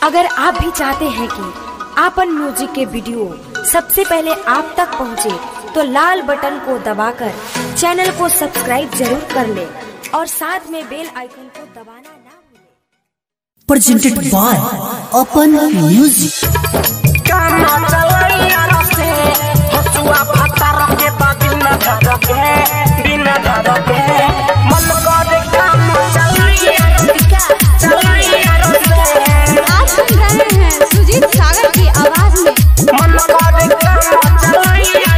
अगर आप भी चाहते हैं कि आपन म्यूजिक के वीडियो सबसे पहले आप तक पहुंचे, तो लाल बटन को दबाकर चैनल को सब्सक्राइब जरूर कर ले और साथ में बेल आइकन को दबाना ना भूलें। presented by Open Music. काना चलैया रसे हसुआ भाता रखे बा बिना धर के बिना धर के मन करे काना चलैया चलैया रसे आप सुन रहे हैं सुजीत सागर की आवाज में मन करे काना चलैया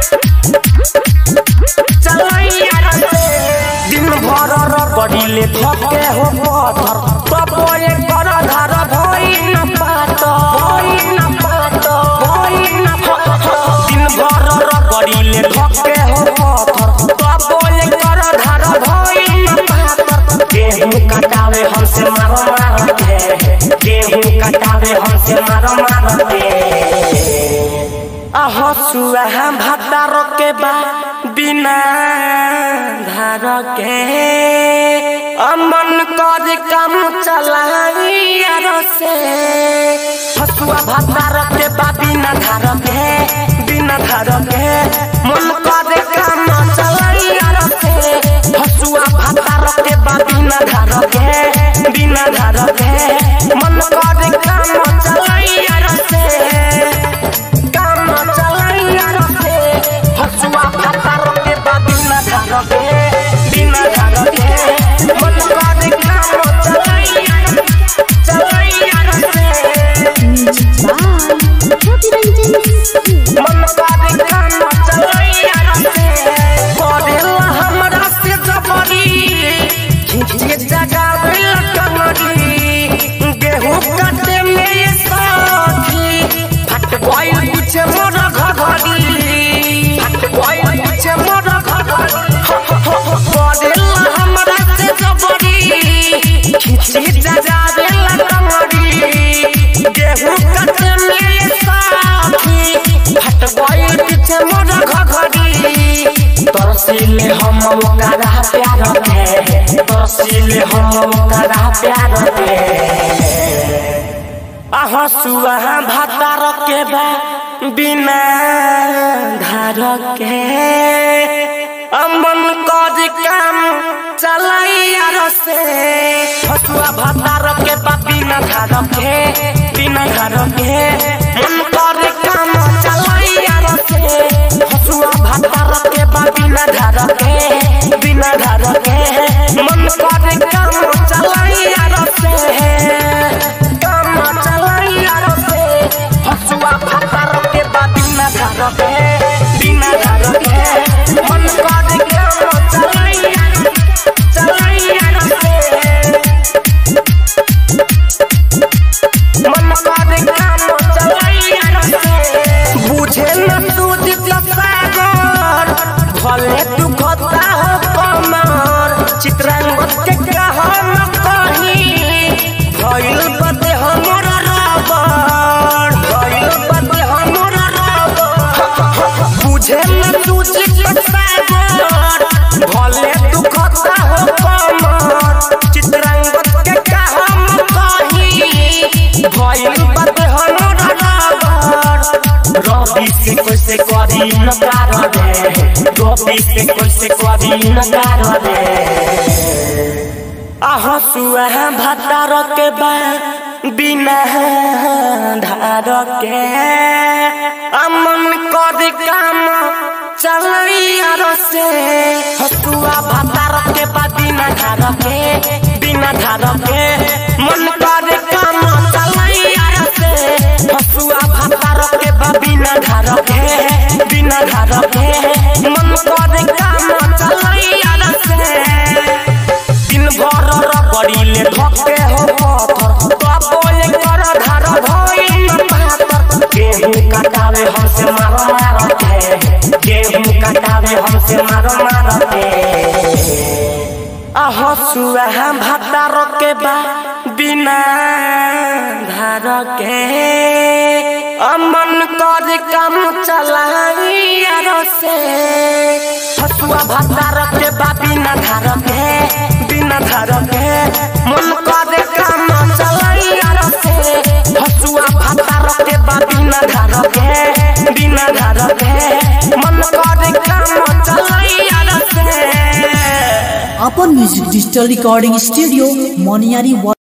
चलैया रसे दिन भर रगड़ीले थके हो पत्थर तब ये कर धर भई न पात भई न पात भई न पात दिन भर रगड़ीले थके हो पत्थर तब ये कर धर भई न पात गेहूं कटावे हमसे मारो मारो के गेहूं कटावे हमसे मारो मारो के हसुआ भातार के बा बिना धार के अमन कर काम चलाइया से हसुआ भातार के बा बिना धार के बिना धार के मन कर काम चलाइया से हसुआ भातार के बा बिना धार के बिना धार के मन कर काम चलाइया से काम चलैया रखे हसुआ भाता रखे बा बिना धार के बिना धार के मन करे काम चलैया चलैया रखे मन करे काम चलैया रखे करेला हमरा से जबरी खींचे जगावे कमरी गेहूं काटे में ये साथी फट गइल पीछे मोर घघरी फट गइल पीछे मोर घघरी करेला हमरा से जबरी खींचे जगावे कमरी गेहूं काटे में ये साथी फट गइल पीछे मोर घघरी तरसीले हम ओकरा प्यार के तरसीले हम ओकरा प्यार के हसुआ भातार के बा बिना धार के अमन कर काम चलैया से हसुआ भातार के बा बिना धार के बिना धार के मन कर काम चलैया से हसुआ भातार के बा बिना धार के बिना धार के मन कर काम चलैया से काम चलैया रखे हसुआ भाता रखे बा बिना धार के बिना धार के मन करे काम चलैया चलैया रखे मन करे काम चलैया रखे बुझे न सूझ सागर भले तू खता हो कमर चित्रांगद के कहम कहीं भइल बदे हमर रबर भइल बदे हमर रबर बुझे न तू सागर भले तू खता हो कमर चित्रांगद के कहम कहीं भइल बदे हमर रबर रबी से कैसे करी नकार रे रबी से कैसे करी नकार रे हसुआ भातार के बा बिना धार के अमन कर काम चलैया से हसुआ भातार के बा बिना धार के बिना धार के मन कर काम चलैया से हसुआ भातार के बा बिना धार के बिना धार के मन कर काम चलैया से दिन भर रगड़ीले धके हो पत्थर तब ये कर धार धइल पातर गेहूं कटावे हमसे मारो मारो के गेहूं कटावे हमसे मारो मारो के हसुआ भातार के बा बिना धार के अमन कर काम चलाइया से हसुआ भातार के बा बिना धार के बिना धार के मन करे काम चलाइया से के बा बिना धार के बिना धार के मन करे काम चलैया से अपन म्यूजिक डिजिटल रिकॉर्डिंग स्टूडियो मोनियारी